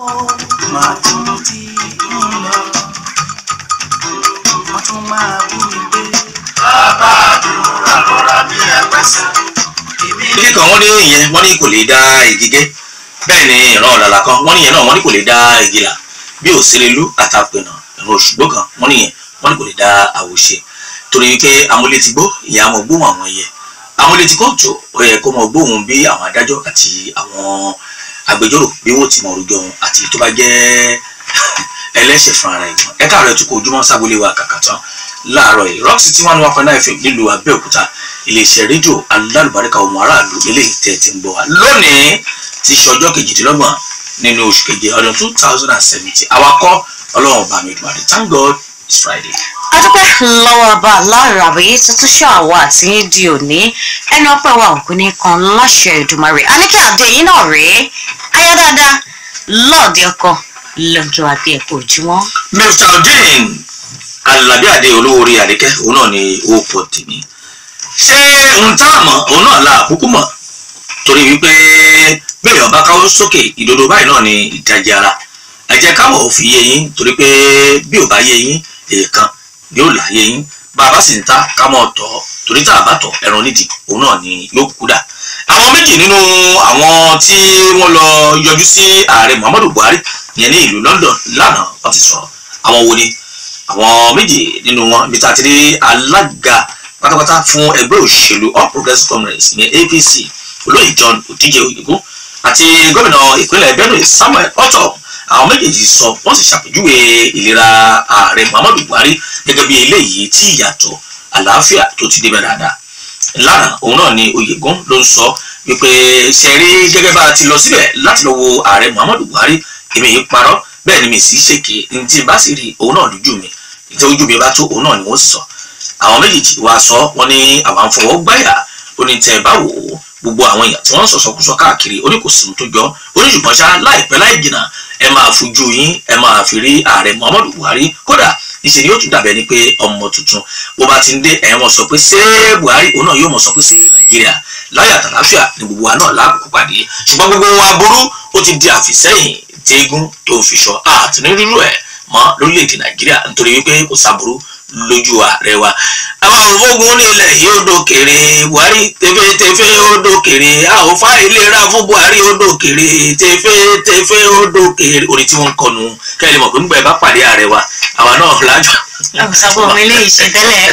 máa tún ti ń lọ wọ́n tún máa bú mi pé. bàbá àdúrà lọ́ra bí ẹgbẹ́sẹ̀. ilé kan wọ́n ní ìyẹn wọ́n ní kò lè dá igi gé bẹ́ẹ̀ ni ìran ọ̀làlà kan wọ́n ní ìyẹn náà wọ́n ní kò lè dá igi là bí òsèrélú àtàpẹ̀nà ìran òṣùgbó kan wọ́n ní ìyẹn wọ́n ní kò lè dá àwòṣe torí wípé amúlétigbó ìyẹn àwọn gbóhùn àwọn ẹyẹ amúlétikóòtù ó yẹ kó mọ gbóhùn bí àwọn adájọ́ àti àwọn agbẹjọ́rò bí wọ́n ti mọ orúkọ wọn àti tó bá jẹ́ ẹlẹ́ṣẹ̀ fún ara ìgbọ̀n ẹ̀ka rẹ̀ tún kó ojúmọ́ sábólé wa kàkà tán láàárọ̀ yìí rock city one one point nine fm nílùú abẹ́òkúta iléeṣẹ́ rédíò alálùbáríkà ọmọ aráàlú eléyìí tẹ̀ ti ń gbọ́ wa lónìí ti ṣe ọjọ́ kejìdínlọ́gbọ̀n nínú oṣù keje ọdún two thousand and seventy awakọ̀ ọlọ́run ọba mi dùn àdé thank god it's friday. adúpẹ́ lọ́wọ́ ọba aláàrọ̀ àbẹ̀yẹ tuntun ṣọ́ àwa àti yín di òní ẹnu ọpẹ́ wa òkú ní kan láṣẹ ìdùmarè àníkẹ́ àdé yín náà rèé ayá dáadáa lọ́ọ̀dẹ ọkọ lọ́jọ́ àti ẹ̀kọ́ ojúmọ́. mr odin alábí adé olówórí àdékẹ́ òun náà ni ó pọ̀ tèmi ṣé ohun tá a mọ̀ òun náà la àkókò mọ̀ torí wípé bẹ́ẹ̀ ọba káwọ́ sókè ìdodo báyìí náà ni ìdajì ara ẹ jẹ́ káwọ̀ ò fi yé yín torí pé bí ò bá yé yín èèkan yóò là yé yín bá a bá sì ń ta ká mọ̀ tọ̀ torí tá a bá tọ̀ ẹran nídìí òun náà ni yóò kú dà àwọn méjì nínú àwọn tí wọ́n lọ yọjú sí ààrẹ muhammadu buhari yẹn ní ìlú london lánàá wọ́n ti sọ̀rọ̀ àwọn wo ni àwọn méjì nínú wọn bí ta ti rí alága pátápátá fún ẹgbẹ́ òṣèlú all progressives congress ìyẹn apc olóyè john òdíje òyìnbó àti gómìnà ìpínlẹ̀ benue samuel otto àwọn méjèèjì sọ wọ́n sì ṣàpèjúwe ìlera ààrẹ muhammadu buhari gẹ́gẹ́ bí eléyìí tí ìyàtọ̀ àlàáfíà tó ti débẹ̀ dáadáa lára òun náà ni oyègùn ló ń sọ wípé ṣe rí gẹ́gẹ́ bá a ti lọ síbẹ̀ láti lọ wo ààrẹ muhammadu buhari èmi yìí parọ́ bẹ́ẹ̀ ni mi sì ṣèké ní tí bá sì rí òun náà lójú mi tí ojú mi bá tó òun náà ni wọ́n sì sọ àwọn méjèèjì wá sọ wọ́n ní àwọn àǹfọwọ́ gbáyà ó ní tẹ́ ẹ bá wò ó gbogbo àwọn èèyàn tí wọ́n ń sọ̀sọ̀kúsọ káàkiri ó ní kò sí ohun tó jọ ó ní ṣùgbọ́n ṣá láìpẹ́ láì jìnnà ẹ máa fojú yín ẹ máa fi rí ààrẹ muhammadu buhari kódà níṣẹ́ ni yóò tún dàbẹ́ ni pé ọmọ tuntun bó bá ti ń dé ẹ̀yìn wọn sọ pé ṣé buhari òun náà yóò mọ̀ sọ pé ṣé nàìjíríà láyà tàlàáfíà ni gbogbo wa náà láàbùkù pàdé ṣùgbọ́n gbogbo wa burú ó ti di àfìsẹ́yìn téégún tó ń fi sọ àtúnirúurú ẹ̀ mọ́ lórílẹ̀‐èdè nàìjíríà nítorí wípé kò sábúrú lójú ààrẹ wa àwọn òfógun nílẹ̀ yìí ó dókèrè buhari tẹfẹ́tẹfẹ́ ó dókèrè àwòfá ìlera fún buhari ó dókèrè tẹfẹ́tẹfẹ́ ó dókèrè orin tí wọ́n ń kọnu kẹ́lẹ́ mọ̀ pé nígbà ẹ bá pàdé ààrẹ wa àwa náà lájọ. ọ̀sàbọ̀ mi lè ṣe tẹ́lẹ̀.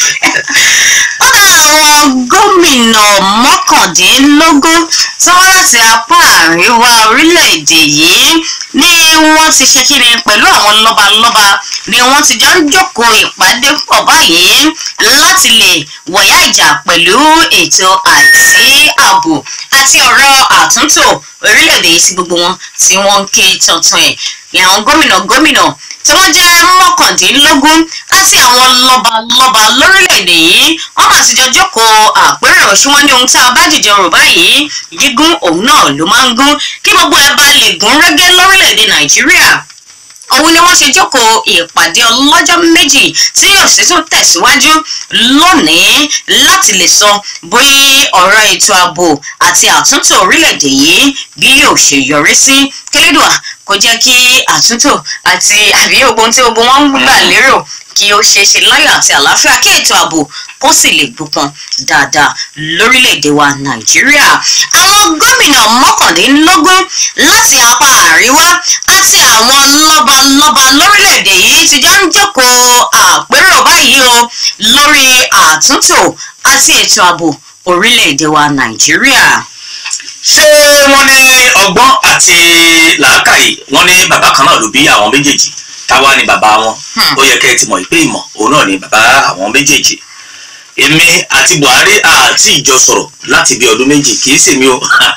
ó dá àwọn gómìnà mọ́kàndínlógún tí wọ́n láti apá àríwá orílẹ̀-èdè yìí ni wọ́n ti ṣe kíni pẹ̀lú àwọn lọ́balọ́ba ni wọ́n ti jọ ń jókòó ìpàdé pọ̀ báyìí láti lè wọ̀yá ìjà pẹ̀lú ètò àìsí ààbò àti ọ̀rọ̀ àtúntò orílẹ̀-èdè yìí sí gbogbo wọn tí wọ́n ń ké tuntun ẹ̀ ní àwọn gómìnà gómìnà tí wọ́n jẹ́ mọ́kàndínlógún àti àwọn lọ́balọ́ba lórílẹ̀‐èdè yìí wọ́n mà ti jọ jókòó àpérò ṣùgbọ́n ní ohun tí a bá dìde rò báyìí gígùn òun náà ló máa ń gún kí gbogbo ẹ bá lè gún régé lórílẹ̀‐èdè nàìjíríà òun ni wọ́n ṣe jókòó ìpàdé ọlọ́jọ́ méjì tí yóò sì tún tẹ̀síwájú lónìí láti lè sọ bóyá ọ̀rọ̀ ètò ààbò àti àtúntò orílẹ̀-èdè yìí bí yóò ṣe yọrí sí kélédùà kó jẹ́ kí àtúntò àti àbí ogun tí ogun wọn ń gbà lérò kí ó ṣeé ṣe láyọ̀ àti àlàáfíà kí ètò ààbò kó sì lè gbópọn dáadáa lórílẹ̀‐èdè wa nàìjíríà àwọn gómìnà mọ́kàndínlógún láti apá àríwá àti àwọn lọ́balọ́ba lórílẹ̀‐èdè yìí ti jọ ń jókòó àpérò báyìí o lórí àtúntò àti ètò ààbò orílẹ̀‐èdè wa nàìjíríà. ṣé wọ́n ní ọgbọ́n àti làákàyè wọ́n ní bàbá kan náà ló bí àwọn méjèèjì táwa ni bàbá wọn ó yẹ kẹ́ ẹ ti mọ̀ pé ìmọ̀ òun náà ni bàbá àwọn méjèèjì èmi àti buhari àti ìjọ sọ̀rọ̀ láti bí ọdún méjì kì í sì mí o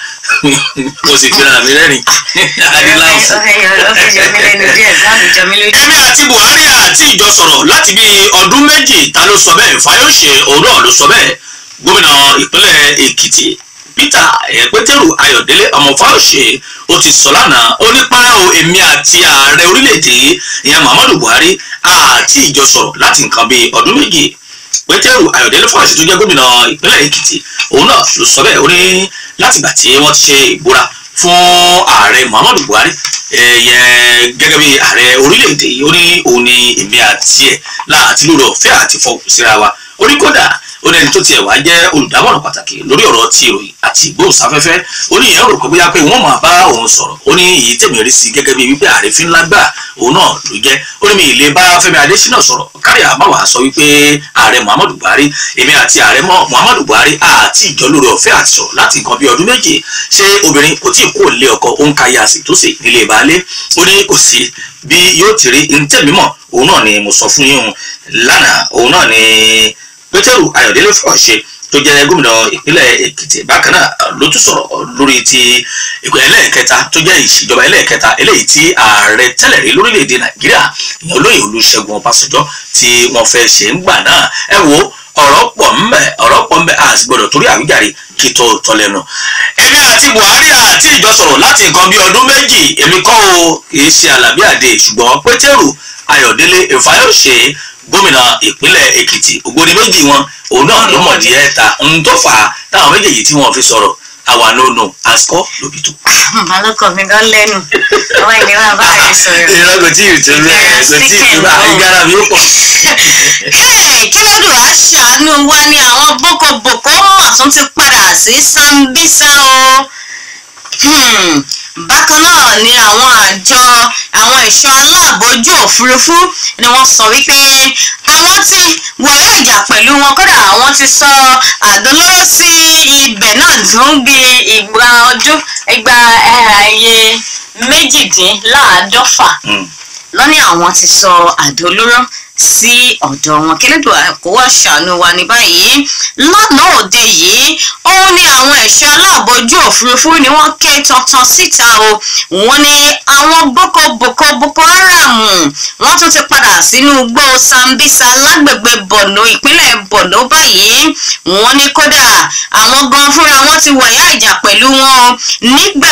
mo sì fi ra mi rẹ́rìn adéláwùsì. èmi àti buhari àti ìjọ sọ̀rọ̀ láti bí ọdún méjì ta ló sọ bẹ́ẹ̀ fayose òun náà ló sọ bẹ́ẹ̀ gómìnà ìpínlẹ̀ èkìtì peter pétérù ayọ̀délé ọmọ fáwọsẹ ó ti sọ lánàá ó ní para o èmi àti ààrẹ orílẹ̀-èdè ìyẹn muhammadu buhari àti ìjọ sọ̀rọ̀ láti nǹkan bíi ọdún méjì pétérù ayọ̀délé fáwọsẹ tó jẹ́ gómìnà ìpínlẹ̀ èkìtì òun náà ló sọ bẹ́ẹ̀ ó ní látìgbà tí wọ́n ti ṣe ìbúra fún ààrẹ muhammadu buhari ẹ̀yẹ gẹ́gẹ́ bí ààrẹ orílẹ̀-èdè yìí ó ní òun ni èmi àti ẹ̀ láti lórí ọ̀fẹ́ àti fọwọ́ síra wa ó ní kódà ó ní ẹni tó tiẹ̀ wá jẹ́ olùdámọ̀ràn pàtàkì lórí ọ̀rọ̀ ti ìròyìn àti ìgbóhùnsáfẹ́fẹ́ ó ní ìyẹn rò pé bóyá pé wọ́n máa bá òun sọ̀rọ̀ ó ní èyí tèmi rí sí gẹ́gẹ́ bí wípé ààrẹ fi ńlá gbà òun náà ló jẹ́ ó ní mi ì lè bá Fẹ́mi Adésínà sọ̀rọ̀ kárí àmàwà sọ wípé ààrẹ Muhammadu Buhari èmi àti ààrẹ Muhammadu Buhari àti ìjọ lórí ọ̀fẹ́ àti sọ̀rọ̀ láti nǹkan bí ọdún méje ṣé obìnrin kò tí ì kó lé ọkọ ó ń ka ya sí tó sì nílé baálé ó ní kò sí bí yóò ti rí ntẹ̀mímọ̀ òun náà ni mo sọ fún yín lánàá òun náà ni Pétérù Ayọ̀délé fọ̀ọ́ṣe tó jẹ́ gómìnà ìpínlẹ̀ Èkìtì bákan náà ló tún sọ̀rọ̀ lórí ti ìpínlẹ̀ ẹlẹ́ẹ̀kẹta tó jẹ́ ìṣèjọba ẹlẹ́ẹ̀kẹta eléyìí tí ààrẹ tẹ́lẹ̀ rí lórílẹ̀‐èdè Nàìjíríà ìyẹn olóyè Olúṣẹ́gun Ọbásanjọ́ tí wọ́n fẹ́ ṣe ń gbà náà ẹ wo ọ̀rọ̀ pọ̀ ńbẹ ọ̀rọ̀ pọ̀ ńbẹ a sì gbọ́dọ̀ torí àwíjàre kí tó tọ́ lẹ́nu. èmi àti Buhari àti ìjọ sọ̀rọ̀ láti nǹkan bí ọdún méjì èmi kọ́ o kì í ṣe Àlàbí Àdé ṣùgbọ́n Pétérù Ayọ̀délé Ìfáyọ̀ṣe gómìnà ìpínlẹ̀ Èkìtì ògbóni méjì wọn òun náà ló mọ̀ díẹ̀ ta ń tó fà á táwọn méjèèjì tí wọ́n fi sọ̀rọ̀ àwa no no asukọ lóbi tó. alọ́kọ̀ mi gan lẹ́nu àwọn ìlera bá rẹ̀ sọ̀rọ̀. ìrora kò tí ì tó bẹ́ẹ̀ kò tí ì tó bẹ́ẹ̀ ìgbára mi ó pọ̀. Hey, kí ló dùn wá ṣàánú wa ni àwọn bókobòkó mọ̀ tún ti padà sí Sambisa o. Hmm, bákan náà ni àwọn àjọ àwọn ẹ̀ṣọ́ aláàbò ojú òfurufú ni wọ́n sọ wípé àwọn ti wọ̀yá ìjà pẹ̀lú wọn kódà àwọn ti sọ àdólóró sí ibẹ̀ náà fún bí ìgbà ọdún ìgbà ẹ̀ẹ́dẹ́gbẹ̀ẹ́ méjìdínláàádọ́fà lọ́ní àwọn ti sọ àdólóró sí ọ̀dọ̀ wọn kílódé kó wá ṣàánú wa ní báyìí lánàá òde yìí òun ni àwọn ẹ̀ṣọ́ aláàbò ojú òfurufú ni wọ́n ké tantan síta o wọ́n ní àwọn boko boko boko haram wọ́n tún ti padà sínú igbó Sambisa lágbègbè Borno ìpínlẹ̀ Borno báyìí wọ́n ní kódà àwọn gan fúnra wọn ti wọ̀yá ìjà pẹ̀lú wọn nígbà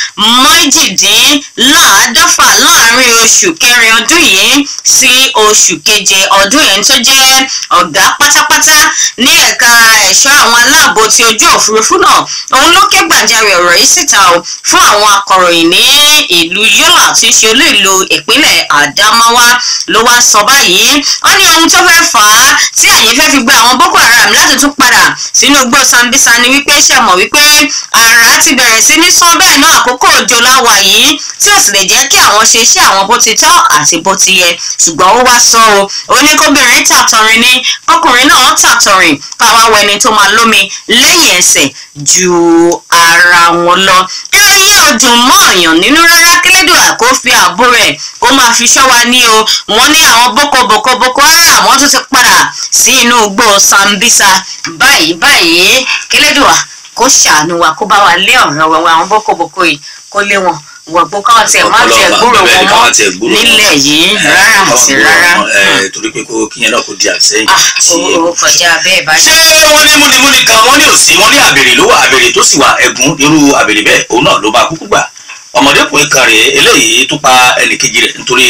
méjìdínláàádọ́fà láàrin oṣù kẹrin ọdún yìí sí oṣù keje ọdún yẹn tó jẹ́ ọ̀gá pátápátá ní ẹ̀ka ẹ̀ṣọ́ àwọn aláàbò ti ojú òfurufú náà òun ló ké gbàjarè ọ̀rọ̀ yìí síta o fún àwọn akọ̀ròyìn ní ìlú Yola tí í ṣe olú ìlú ìpínlẹ̀ Adamawa ló wá sọ báyìí wọ́n ní ohun tó fẹ́ fà á tí ẹ̀yin fẹ́ fi gba àwọn Boko Haram láti tún padà sínú igbó Sambisa ni wípé ṣe mọ̀ wípé àrà ti bẹ̀rẹ̀ sí ní sán bẹ́ẹ̀ náà àkókò òjò láwà yìí tí ò sì lè jẹ́ kí àwọn ṣe iṣẹ́ àwọn bó ti tọ́ àti bó ti yẹ ṣùgbọ́n ó wá sọ o ó ní kóbìnrin tàtọrin ní ọkùnrin náà tàtọrin káwá wẹni tó máa lómi lẹ́yìn ẹsẹ̀ ju ara wọn lọ. ìròyìn ọdún mọ́ ọ̀yàn nínú rárá kílódé àkó fi ààbò rẹ̀ kó máa fi ṣọ́ wa ní o wọ́n ní àwọn boko boko boko haram wọ́n tún ti padà sí inú igbó Sambisa báyìí báyìí kílódé wa kó ṣàánú wa kó bá wa lé ọ̀rọ̀ wa àwọn boko boko yìí kó lé wọn wọ̀gbọ́ káwọn tiẹ̀ má tiẹ̀ gbúrò wọn mọ́ nílẹ̀ yìí rárá àti rárá. torí pé kó kíyẹn náà kò di àṣẹyìn. ó kọjá bẹ́ẹ̀ bá ṣé wọ́n ní múnimúni kan wọ́n ní òsì wọ́n ní àbèrè ló wà àbèrè tó sì wà ẹ̀gún irú àbèrè bẹ́ẹ̀ òun náà ló bá kúkú gbà ọmọdékùnrin kan rèé eléyìí tó pa ẹnìkejì rẹ̀ nítorí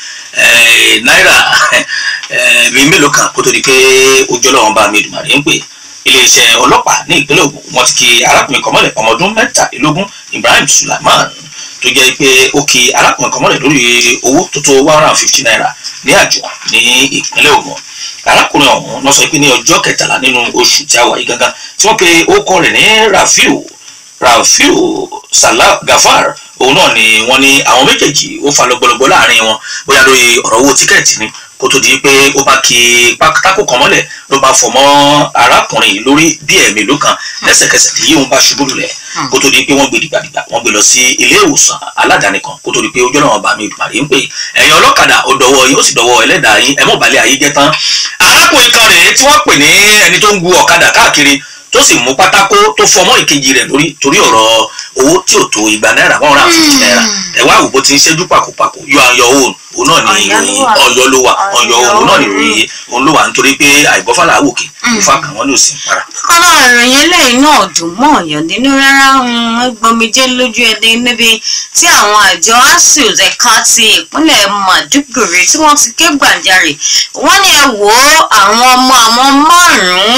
náírà bíi mélòó kan kó tó di pé ojú ọlọ́run bá mi dùmàrè ń pè iléeṣẹ́ ọlọ́pàá ní ìpínlẹ̀ Ògùn wọ́n ti ki arákùnrin kan mọ́lẹ̀ ọmọ ọdún mẹ́tàlélógún Ibrahim Sulaiman tó jẹ́ pé ó ki arákùnrin kan mọ́lẹ̀ lórí owó tó tó one hundred and fifty naira ní àjọ ní ìpínlẹ̀ Ògùn arákùnrin ọ̀hún lọ sọ pé ní ọjọ́ kẹtàlá nínú oṣù tí a wà yìí gangan tí wọ́n pe orúkọ rẹ̀ ní Rafiu Rafiu Salah Gafar òun náà ni wọ́n ní àwọn méjèèjì ó fa lọ́gbọ́lọ́gbọ́ láàrin wọn bóyá lórí ọ̀rọ̀ owó tíkẹ́ẹ̀tì ni kó tó di pé ó bá ki pátákó kan mọ́lẹ̀ ló bá fọ̀ mọ́ arákùnrin yìí lórí bí ẹ̀mí ló kan lẹ́sẹ̀kẹsẹ̀ tí yíyún bá ṣubú lulẹ̀ kó tó di pé wọ́n gbé dìgbàdìgbà wọ́n gbé lọ sí ilé ìwòsàn aládàáni kan kó tó di pé ojú ọ̀nà ọba mi ìdùmàrè ń pè ẹ̀yin ọlọ́kadà ó dọwọ́ yín ó sì dọwọ́ ẹlẹ́dàá yín ẹ̀mọ́ balẹ̀ ayé jẹ́ tán arákùnrin kan rèé tí wọ́n pè ní ẹni tó ń gu ọ̀kadà káàkiri tó sì mú pátákó tó fọmọ́ ìkejì rẹ̀ lórí torí ọ̀rọ̀ owó tí ò tó igba náírà one hundred and fifty naira ẹ wá wò bó ti ń ṣẹ́jú pàkópàkó yọ ayọ̀ òun òun náà ní ìròyìn ọ̀yọ́ ló wà ọ̀yọ́ òun náà ní ìròyìn òun ló wà nítorí pé àìgbọ́fàlà àwòkè ìfà kan wọ́n ní òsì ń para. kọ́lá ìròyìn eléyìí náà dùn mọ́ ọ̀yọ́ nínú rárá gbọmijé lójú ẹni níbi tí àwọn àjọ asuu ẹ̀ka ti ìpínlẹ̀ Maiduguri tí wọ́n ti ké gbàjarè wọ́n ní ẹ wò ó àwọn ọmọ àwọn márùn-ún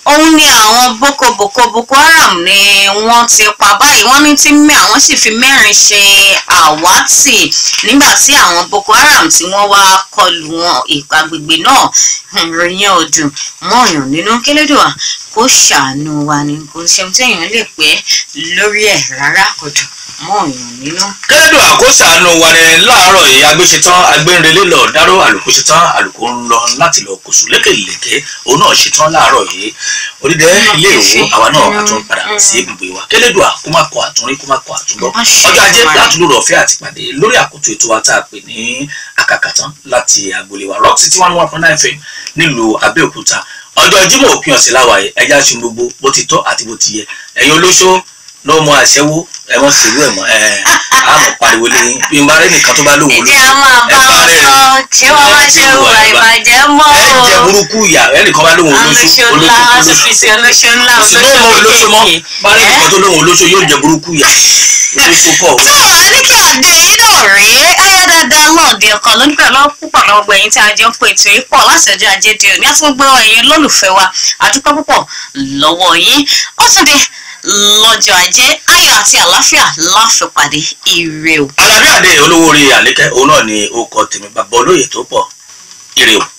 òun ni àwọn boko boko boko haram ni wọ́n ti pa báyìí wọ́n ní tí mẹ́ àwọn sì fi mẹ́rin ṣe àwátì nígbà tí àwọn boko haram tí wọ́n wá kọlù wọn ìpàgbègbè náà ìròyìn ọdún mọ́ọ̀yàn nínú kélédùà kó ṣàánú wa ni kò ṣeun téèyàn lè pẹ́ lórí ẹ̀ rárá kò dùn mọ́ọ̀yàn nínú. kẹ́lẹ́dùn àkóṣàánú wa ni láàárọ̀ yìí agbéṣetán agbẹ́nrẹ́lẹ́ lọ dáró àlùkò ṣetán àlùkò ń lọ láti lọ kòsù lékèlékè òun náà ṣetán láàárọ̀ yìí onídẹ ilé ìwò àwa náà àtún padà sí ibùgbé wa kẹ́lẹ́dùn kó má kọ àtúnrí kó má kọ àtúngbọ́ ọjọ́ ajé látúndò ọ̀fẹ́ àti pàdé lórí àkótó ètò wa tá a pè ní àkàkàtán láti agboolé wa rock city one one point nine fm nílùú abẹ́òkúta ọjọ́ jímọ̀ òpin ọ̀sẹ̀ láwàyè ẹja ṣe gbogbo bó ti tọ́ àti bó ti yẹ ẹ̀yin olóṣó ló mọ àṣẹwó ẹ mọ sílùú ẹ mọ ẹ àmọ́ pariwo lẹ́yìn bí n bá rẹ nìkan tó bá lóun ìdí a máa bá wọn sọ kí wọn má ṣe hùwà ìbàjẹ́ mọ́ ẹ o. jẹ burúkú ìyá ẹ nìkan bá lóun olóṣó olóṣó ńlá wọn sì olóṣó fi sí olóṣó ńlá olóṣó ló mọ olóṣó mọ bá rẹ nìkan tó lóun olóṣó yóò jẹ burúkú ìyá olóṣó kọ tó àníkí àdé yìí náà rèé ayé dáadáa náà di ọkàn lónìí pẹ̀lú púpọ̀ lọ́gbọ̀ ẹ̀yìn tí a jọ ń pè tó yìí pọ̀ láti ọjọ́ ajé di òní àti gbogbo ẹ̀yin lólùfẹ́ wa àdúpẹ́ púpọ̀ lọ́wọ́ yín ó tún dé lọ́jọ́ ajé ayọ̀ àti àlàáfíà láfipàdé ire o. alábíàdé olówó orí àlékẹ́ òun náà ni ó kọ tèmi bàbá olóyè tó pọ̀ ire o.